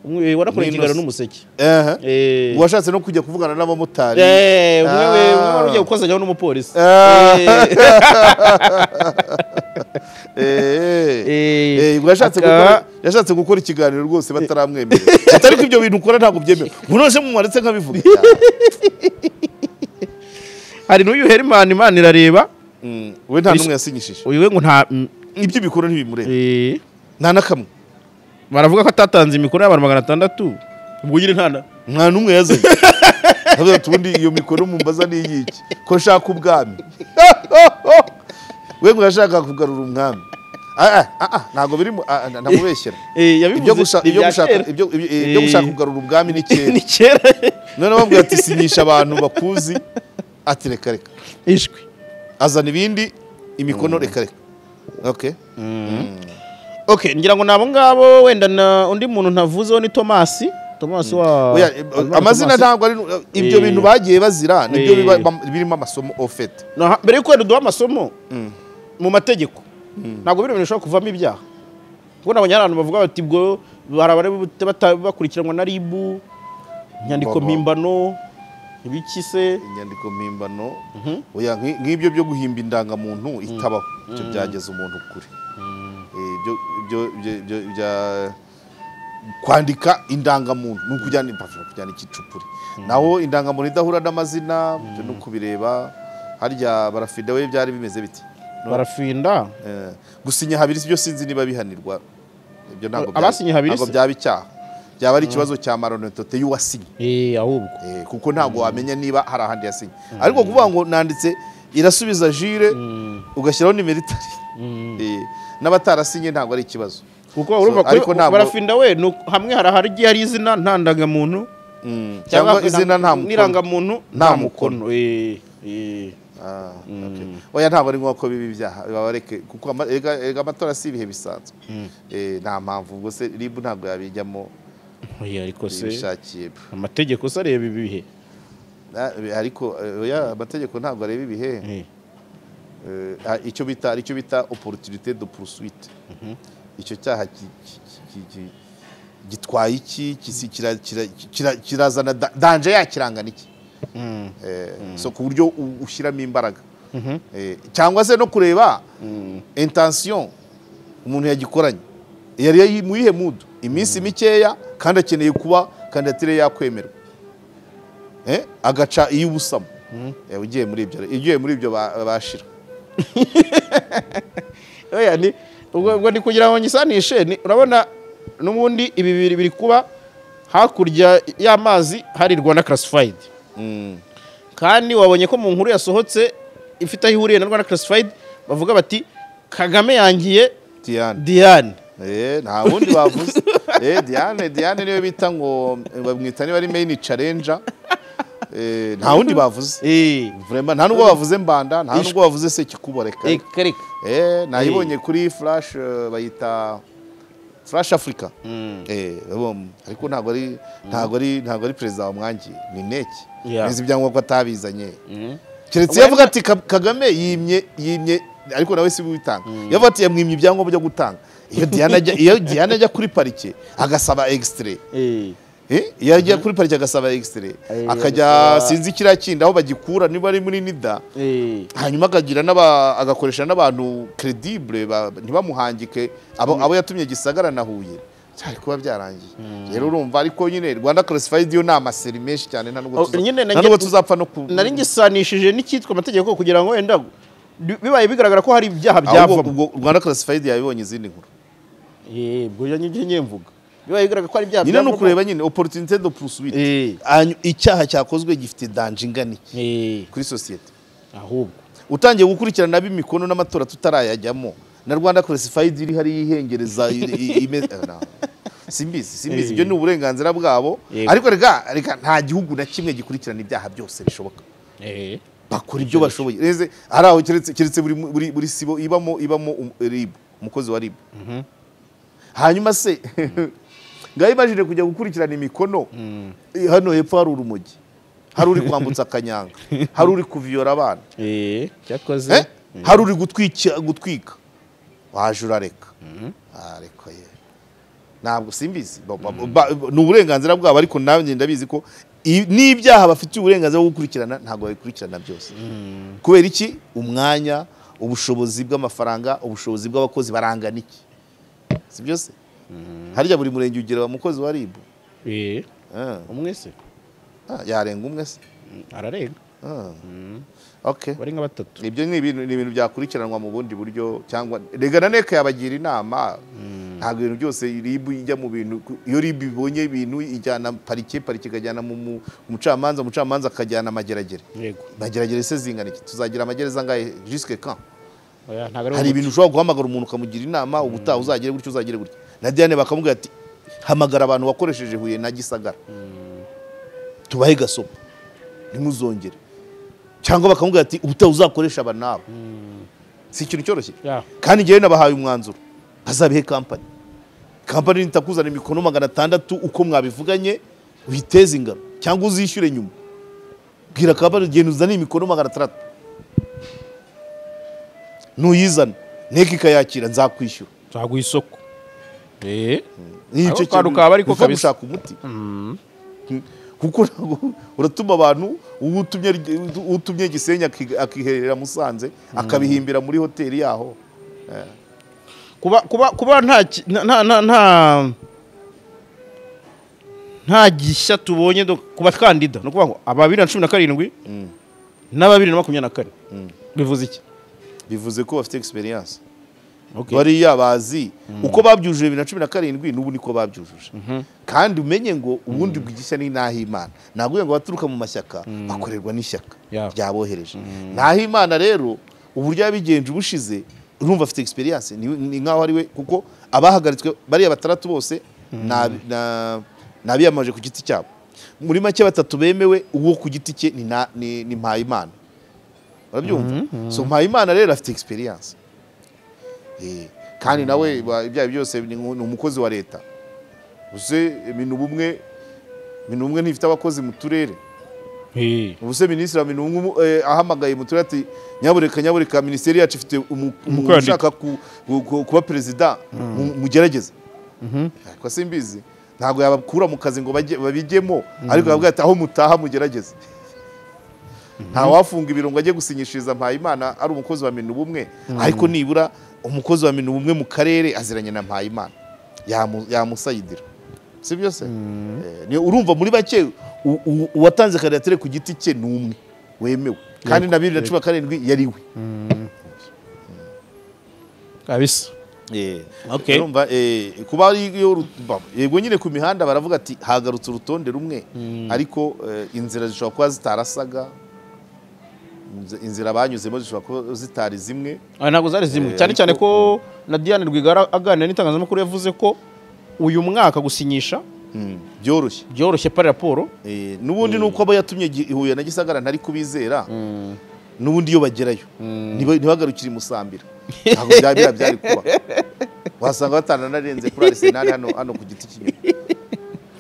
umwe, eh, warakoranye Ni ingano Innocent. n'umuseke Ehe. Eh. washatse no kujya kuvugana n'abamotari Eh, umwe we Ah. umwe wari ugiye gukozanyaho n'umupolisi Ah. Eh, Eh. eh, Eh, ubwo yashatse aka- gukora- yashatse gukora ikiganiro rwose bataramwemera atari ko ibyo bintu ukora ntabwo byemewe munoje mumwaretse nkabivuga hari n'uyu herimani imana irareba Mm, we nta n'umwe yasinyishije uyu we ngo nta mm, ibyo bikora ntibimureba eh, nta na kamwe baravuga ko atatanze imikoro y'abantu magana atandatu ubwo nyine nta na- nta n'umwe yazanye Ndavuga ati, ubundi iyo mikoro mumbaza ni iyiki ko nshaka ubwami we ngo yashaka kugarura umwami Ah, ah, ah, ah, ntabwo biri mu- ah, ah, ndamubeshyera Eh, ibyo yabivuze gushaka ni ibyo ibya gushaka kera. ibyo- ibyo- eh, ibyo Eh. gushaka kugarura ubwami ni kera ni kera none bamubwira ati sinyisha abantu bakuzi ati reka reka ishwi azana ibindi imikono reka reka okay okay ngira ngo ni abo ngabo wenda na undi muntu ntavuzeho ni tomasi tomasi wa Oya, eh, Alvaro amazina Tomasi. ntabwo ari ibyo Eh. bintu bagiye bazira nibyo Eh. biba- bam- birimo amasomo ofete Naha- mbere y'uko wenda uduha amasomo mu mategeko ntabwo bino bintu bishobora kuvamo ibyaha kuko nabonye hari abantu bavuga bati bwo hari abari bute- bata- bakurikiranwa na ribu inyandiko Mbaho. mpimbano ibiki se inyandiko mpimbano oya nk'i- nk'ibyo byo guhimba indangamuntu itabaho ibyo byageza umuntu kure Eh, ibyo- ibyo- ibyo- ibyo bya- kwandika indangamuntu ni ukujyana impapuro kujyana ikicupuri naho indangamuntu idahura n'amazina ibyo ni ukubireba harya barafida we byari bimeze biti barafinda Eh, gusinya habiri sibyo sinzi niba bihanirwa ibyo ntabwo bya- Abasinye habiri ntabwo se? byaba icyaha byaba ari ikibazo cya maronetote y'uwasinye eh ahubwo Eh, kuko ntabwo wamenya niba hari ahandi yasinye ariko kuvuga ngo nanditse irasubiza jire ugashyiraho nimeritari n'abatarasinye ntabwo ari ikibazo kuko urumva So, ariko kuri ntabwo- barafinda we ni uku- hamwe hari ahari igihe hari izina nta ndangamuntu Mm, cyangwa izina nta mukono n'irangamuntu Nta nta mukono. mukono eh eh Ah, okay. oya ntabwo ari ngombwa ko biba ibyaha babareke kuko ama- erega erega amatora si ibihe bisanzwe Eh, nta mpamvu ubwo se ribu ntabwo yabijyamo oya ariko se ibishakiye amategeko se areba ibihe Na- ariko eh, oya amategeko ntabwo areba ibihe Eh. Eh, ah, icyo bita icyo bita opportunité de poursuite icyo cyaha ki- ki- ki- ki- gitwaye iki kisi- kira- kira- kira- kirazana da- danje yakirangana iki Mm. Eh, so ku buryo u- ushyiramo imbaraga Eh, cyangwa se no kureba intention umuntu yagikoranye yari yayi- mu yihe mudu iminsi mikeya kandi akeneye kuba kandidatire yakwemerwa Eh, agaca iy'ubusamo Eh, ugiye muri ibyo ugiye muri ibyo ba- bashira oya ni ubwo ubwo ni kugira ngo nyisanishe ni- urabona n'ubundi ibi biri biri kuba hakurya y'amazi hari Rwanda Classified Mm. kandi wabonye ko mu nkuru yasohotse ifite aho ihuriye na Rwanda Classified bavuga bati Kagame yangiye Diane Diane Eh, nta wundi bavuze Eh, Diane Diane niwe bita ngo bamwita niba ari main challenger Eh, nta wundi bavuze eh Vraiment, nta nubwo bavuze mbanda nta nubwo bavuze sekikuboreka eh, kereka Eh, nayibonye kuri flash eh, bayita flash africa Eh, bom, ariko ntabwo ari ntabwo ari ntabwo ari perezida wamwangiye ni neki Yeah. nizi ibyangombwa atabizanye keretse iyo avuga ati "Ka- kagame yimye yimye ariko nawe si we ubitanga iyo avuga ati yamwimye ibyangombwa byo gutanga iyo Diane ajya iyo Diane ajya kuri parike agasaba extrait eh Eh, iyo agiye kuri parike agasaba extrait Eh, akajya agasaba- sinzi kiriya kindi aho bagikura niba ari muri nida eh hanyuma akagira n'aba agakoresha n'abantu credibule ba- ntibamuhangike abo, abo yatumye gisagara na huye byari kuba byarangiye rero urumva ariko nyine rwanda classified yo ni amaseri menshi cyane nta Oh, nubwo tuza- nyine nta nange- nubwo tuzapfa no ku nari ngisanishije n'icyitwa amategeko kugira ngo wenda bibaye bigaragara ko hari ibyaha ahubwo byavamo ubwo rwanda classified yabibonye izindi nkuru eh ubwo nyine nyine mvuga biba bigaragara ko ari bya nyine ni byavamo- ukureba nyine oporutunite do purusuwite Eh. icyaha cyakozwe gifite danje ingana iki Eh, kuri sosiyete ahubwo utangiye gukurikirana ab'imikono n'amatora tutarayajyamo na rwanda classified iri hariya ihengereza i- i- ime- eh, no. simbizi simbizi ibyo ni uburenganzira bwabo Yego. ariko reka reka nta gihugu na kimwe gikurikirana ibyaha byose bishoboka eh, bakora ibyo bashoboye reze hari aho keretse keretse buri, buri, buri sibo ibamo ibamo um- rib umukozi wa rib hanyuma se ngaho imajine kujya gukurikirana imikono eh, hano hepfo hari urumogi hari uri kwambutsa akanyanga hari uri kuviyora abana eh, cyakoze Eh? hari uri gutwika gutwika waje urareka Ah, reka ye ntabwo simbizi Ba- ba- ba- ni uburenganzira bwabo ariko nanjye ndabizi ko i- n'ibyaha bafitiye uburenganzira bwo gukurikirana ntabwo babikurikirana byose kubera iki umwanya ubushobozi bw'amafaranga ubushobozi bw'abakozi barangana iki si byose harya buri murenge ugira umukozi wa ribu Eh, umwe se yarenga umwe se Mm, ararenga Ah. okay bari nka batatu ibyo ni ibintu ni ibintu byakurikiranwa mu bundi buryo cyangwa rega na neka yabagira inama ntabwo ibintu byose ribu ijya mu bintu iyo ribu ibonye ibintu ijyana parike parike ikajyana mu mu- umucamanza umucamanza akajyana amageragere yego amageragere se zingana iki tuzagira amagereza angahe jusque quand oya ntabwo hari ari ibintu ushobora guhamagara umuntu ukamugira inama ubutaha uzagire gutya uzagire gutya na diane bakamubwira ati hamagara abantu wakoresheje huye na gisagara tubahe gasopo ntimuzongere cyangwa bakamubwira ati ubutaha uzakoresha aba n'aba si ikintu cyoroshye Ya. kandi njyewe nabahaye umwanzuro bazabihe kampani kampani nitakuzana imikono magana atandatu uko mwabivuganye uyiteze ingano cyangwa uzishyure nyuma bwira kampani genda uzane imikono magana atandatu nuyizana nteko ikayakira nzakwishyura nzaguha isoko Eh, nicyo Ako kantu kaba ariko uva kabisa. gushaka umuti kuko ntabwo- uratuma abantu uwo utumye uwo utumye gisenyi aki- akiherera musanze akabihimbira muri hoteli yaho kuba kuba kuba nta ki- nta- nta nta nta nta gishya tubonye do- ku bakandida ni ukuvuga ngo aba bibiri na cumi na karindwi n'aba bibiri na makumyabiri na kane bivuze iki bivuze ko bafite egisperiyanse Okay. bariya bazi uko babyujuje bibiri na cumi na karindwi n'ubu niko babyujuje kandi umenye ngo ubundi bw'igishya ni n'ahimana ntabwo ngo abaturuka mu mashyaka bakorerwa n'ishyaka Yeah. ryabohereje n'ahimana rero uburyo yabigenje ubushize urumva afite egisperiyanse ni nk'aho ari we kuko abahagaritswe bariya batandatu bose ni na- ni abiyamaje ku giti cyabo muri make batatu bemewe uwo ku giti cye ni na- ni ni mpayimana urabyumva so mpayimana rero afite egisperiyanse Eh, kandi nawe ba- ibyaha byose ni nku- ni umukozi wa leta uze minubumwe minubumwe ntifite abakozi mu turere Eh, ubuse minisitiri wa minubumwe eh, ahamagaye mu turere ati nyabureka nyabureka minisiteri yacu ifite umu- umuntu Umukandida. ushaka ku- ku- ku- kuba perezida mu- mugerageze ariko simbizi ntabwo yabakura mu kazi ngo bajye- babijyemo ariko yababwira ati aho mutaha mugerageze nta wafunga ibirungo ajye gusinyishiriza mpayimana ari umukozi wa minubumwe ariko nibura umukozi wa minubumwe mu karere aziranye na mpayimana yamu- yamusayidira si byose Eh, ni- urumva muri bake u- u- uwatanze kandidatire ku giti cye ni umwe wemewe kandi na bibiri na cumi na karindwi yari we kabisa Eh, Okay. urumva, eh, kuba ari iyo ru- ba- yego nyine ku mihanda baravuga ati hagarutse urutonde rumwe ariko eh, inzira zishobora kuba zitarasaga inz- inzira banyuzemo zishobora kuba zitari zimwe Ah, ntabwo zari zimwe ariko- cyane cyane ko na Diane Rwigara aganira n'itangazamakuru yavuze ko uyu mwaka gusinyisha byoroshye byoroshye pari raporo Eh, n'ubundi nuko aba yatumye Gi- Huye na Gisagara ntari kubizera n'ubundi iyo bagerayo ntiba- ntibagarukire i Musambira ntabwo byaba biriya byari kuba wasanga batana narenze kuri Arsenal hano hano ku giti cy'inyuma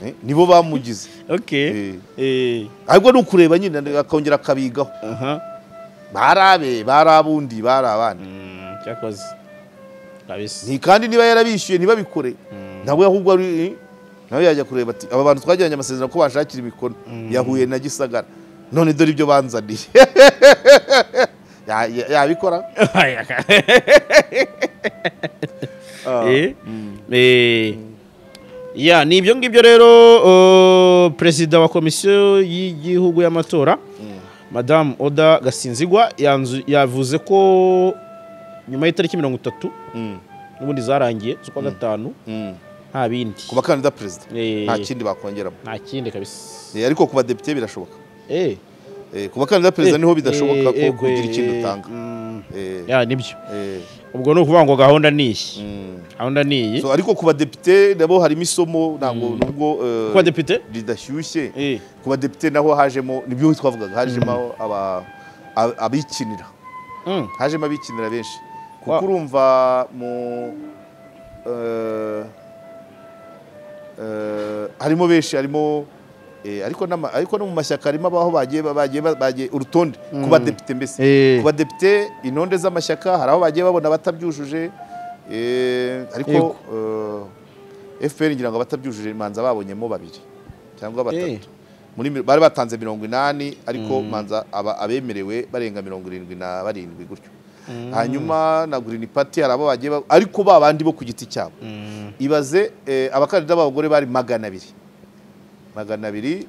Eh, nibo bamugize okay eh ahubwo ni ukureba nyine akongera akabigaho aha bari abe bari abundi bari abandi Mm, cyakoze kabisa ni kandi niba yarabishyuye ntibabikore nawe ahubwo ari nawe yajya kureba ati aba bantu twagiranye amasezerano ko bashakira imikono yahuye na gisagara none dore ibyo banzaniye Ya- ya- yabikora Eh, eh, ya ni ibyo ngibyo rero uh, perezida wa komisiyo y'igihugu y'amatora madamu oda gasinzigwa yanzu- yavuze ko nyuma y'itariki mirongo itatu Mm, n'ubundi zarangiye z'ukwa gatanu mm, nta bindi ku bakandida perezida Eh. nta kindi bakongeramo nta kindi kabisa Eh, ariko ku badepite birashoboka Eh, Eh, ku bakandida perezida eh, niho bidashoboka eh, ko eh, kugira ikindi eh, utanga mm, Eh, ya nibyo eh, ubwo ni ukuvuga ngo gahunda ni iyi mm. gahunda ni iyi So, ariko ku badepite nabo harimo isomo ntabwo nubwo eh, kwa depite ridashyushye Eh. ku badepite naho hajemo nibyo twavugaga hajemo aba- ab- abikinira Mm. hajemo abikinira benshi Wa- kuko urumva mu eh, eh, harimo benshi harimo eh, ariko n'ama- ariko no mu mashyaka harimo abaho bagiye ba- bagiye ba- bagiye urutonde ku badepite mbese Eh. ku badepite intonde z'amashyaka hari aho bagiye babona abatabyujuje eh, ariko Yego. eh, FPR ngira ngo abatabyujuje manza babonyemo babiri cyangwa Eh. batatu muri mi- bari batanze mirongo inani ariko manza aba- abemerewe barenga mirongo irindwi na barindwi gutyo hanyuma na green party hari abo bagiye ba- ariko ba bandi bo ku giti cyabo ibaze eh, abakandida b'abagore bari magana abiri magana abiri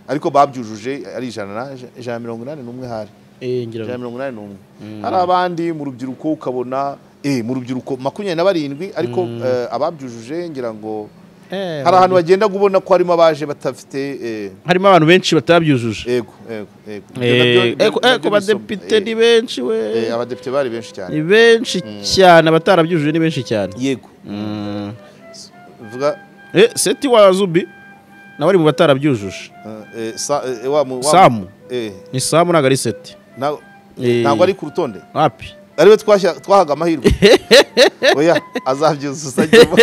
ariko babyujuje ari ijana na ijana na mirongo inani n'umwe hari Eh, ngira ngo- ijana na mirongo inani n'umwe hari abandi mu rubyiruko ukabona eh, mu rubyiruko makumyabiri na barindwi ariko eh, ababyujuje ngira ngo Eh, hari ahantu wagendaga ubona ko harimo abaje batafite eh, harimo abantu benshi batabyujuje ego ego ego Ibyo nabyo- Eh, eh, nabyo- ku- eh, nabyo ku ni isomo. badepite Eh, ni benshi we eh, abadepite bari benshi cyane ni benshi cyane abatarabyujuje ni benshi cyane yego vuga Eh, seti wa zubi nawe ari mu batarabyujuje eh, eh, sa- eh, wa mu- wa mu- Samu. eh, ni samu ntabwo ari seti nta- Eh. ntabwo ari ku rutonde wapi ariwe twashya- twahaga amahirwe oya azabyuzuza agemo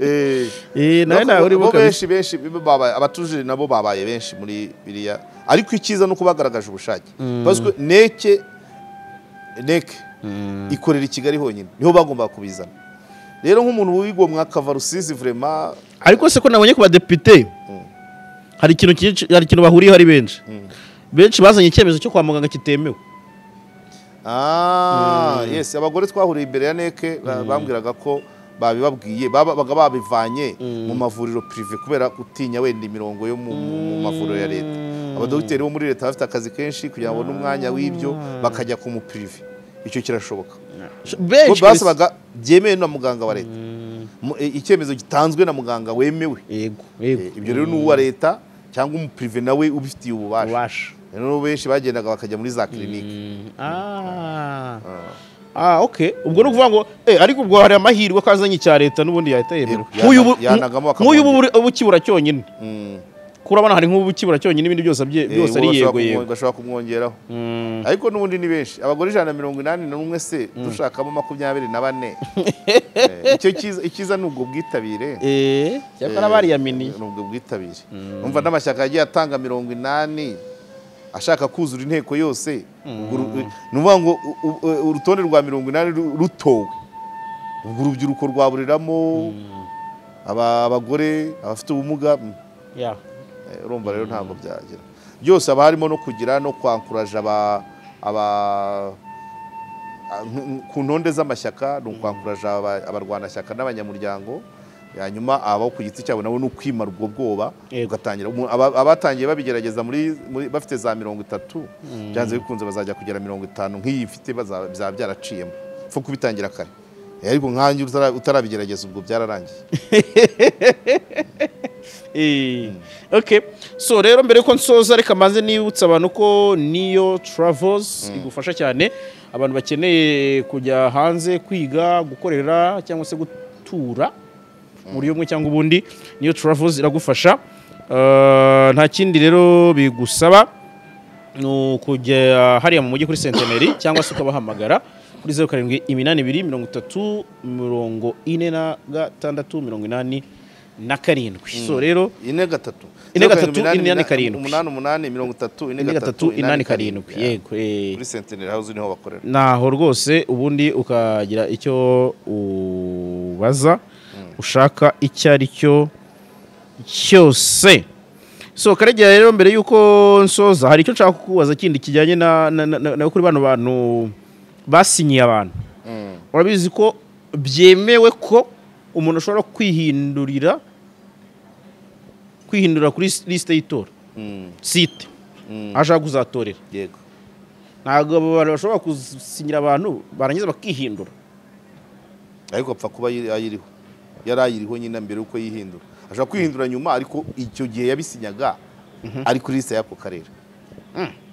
Eh, Eh, nawe no, ntawe urimo bo kabisa benshi benshi babaye- abatujuje nabo babaye benshi muri biriya ariko icyiza ni uko bagaragaje ubushake Parce que neke neke ikorera i kigali honyine niho bagomba kubizana rero nk'umuntu wigomwa akava rusizi vrema ariko se ko nabonye ku badepite hari ikintu cyinshi hari ikintu bahuriyeho ari benshi benshi bazanye icyemezo cyo kwa muganga kitemewe Ah, yes abagore twahuriye imbere ya neke ba- bambwiraga ko babibabwiye baba- baga babivanye mu mavuriro prive kubera gutinya wenda imirongo yo mu, mu- mu mavuriro ya leta abadogiteri bo muri leta bafite akazi kenshi kugira ngo n'umwanya w'ibyo bakajya ku muprive icyo kirashoboka Bo benshi kabisa. basabaga byemewe na muganga wa leta Mu- e- icyemezo gitanzwe na muganga wemewe yego Eh, yego ibyo rero ni uwa leta cyangwa umuprive nawe ubifitiye ububasha ubasha rero benshi bagendaga bakajya muri za kilinike Ah. Ah, okay. ubwo ni ukuvuga ngo eh, ariko ubwo hari amahirwe ko azanye icya leta n'ubundi yahita yemerwa Eh, nk'uyu ubu- yanagamo nk'uyu ubu bakamwongera. ubu ukibura cyonyine Mm. kuko urabona hari nk'ubu ukibura cyonyine ibindi byose Eh, abye- byose uwo ari bashobora yego kumwo- yego bashobora kumwongeraho Mm. ariko n'ubundi ni benshi abagore ijana na mirongo inani na umwe se dushakamo makumyabiri na bane Eh, icyo cyiza icyiza ni ubwo bwitabire Eh, cyakora ni bariyaminiye ubwo bwitabire umva n'amashyaka yagiye atanga mirongo inani ashaka kuzura inteko yose ubwo ru- ni ukuvuga ngo u- u- u- urutonde rwa mirongo inani ru- rutowe ubwo urubyiruko rwaburiramo aba- abagore abafite ubumuga mm. Yeah. Eh, urumva rero ntabwo byagera byose haba harimo no kugira no kwankuraje aba aba a- nk- nk- ku ntonde z'amashyaka ni ukwankuraje aba- abarwanashyaka n'abanyamuryango hanyuma abo ku giti cyabo nabo ni ukwimara ubwo bwoba Yego. ugatangira Umu- aba- abatangiye babigerageza muri muri- bafite za mirongo itatu byanze bikunze bazajya kugera mirongo itanu nk'iyi mfite baza- bizaba byaraciyemo pfa kubitangira kare Eh, ariko nkanjye utara- utarabigerageza ubwo byararangiye Eh, okay so rero mbere yuko nsoza reka maze nibutsa abantu ko niyo travels igufasha cyane abantu bakeneye kujya hanze kwiga gukorera cyangwa se gutura mu buryo bumwe cyangwa ubundi niyo travels iragufasha Eh, nta kindi rero bigusaba ni ukujya hariya mu mujyi kuri senteneri cyangwa se ukabahamagara kuri zeru karindwi iminani ibiri mirongo itatu mirongo ine na gatandatu mirongo inani na karindwi so rero ine gatatu Ine gatatu, Zeru karindwi, ine mina- karindwi. umunani umunani mirongo itatu ine gatatu inani karindwi yego eh. kuri sentineri house niho bakorera naho rwose ubundi ukagira icyo ubaza ushaka icyo ari cyo cyose so karegera rero mbere y'uko nsoza hari icyo nshaka kukubaza kindi kijyanye na, na, na, na, na kuri bano bantu basinyiye abantu urabizi ko byemewe ko umuntu ashobora kwihindurira kwihindura kuri lisite y'itora Mm, site mm, ashaka kuzatorera yego ntabwo abo bantu bashobora gusinyira abantu barangiza bakihindura ariko apfa kuba ayi- ayiriho yari ayiriho nyine mbere y'uko yihindura ashobora kwihindura nyuma ariko icyo gihe yabisinyaga ari kuri liste y'ako karere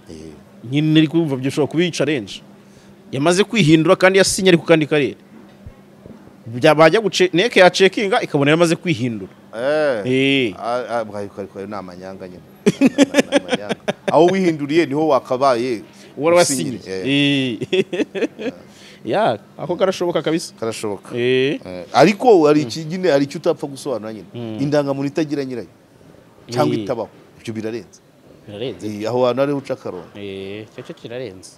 Eh, nyine uri kumva byo ushobora kuba iyi challenge yamaze kwihindura kandi yasinye ariko kandi karere byabajya guce neke ya cekinga ikabona yamaze kwihindura eh. Eh. Ah, ah, bwayo ariko ayo ni amanyanga nyine Ni amanyanga. aho wihinduriye niho wakabaye uwari usinyiri. wasinye Eh, Eh. ya ako karashoboka kabisa karashoboka Eh. Eh, ariko hari iki nyine hari icyo utapfa gusobanura nyine indangamuntu itagira nyirayo cyangwa Eh. itabaho ibyo birarenze birarenze Eh, aho hantu hariho uca akarongo Eh, icyo cyo kirarenze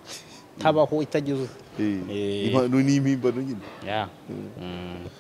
tabaho itagize Eh, Eh. impano ni impimbano nyine ya Mm.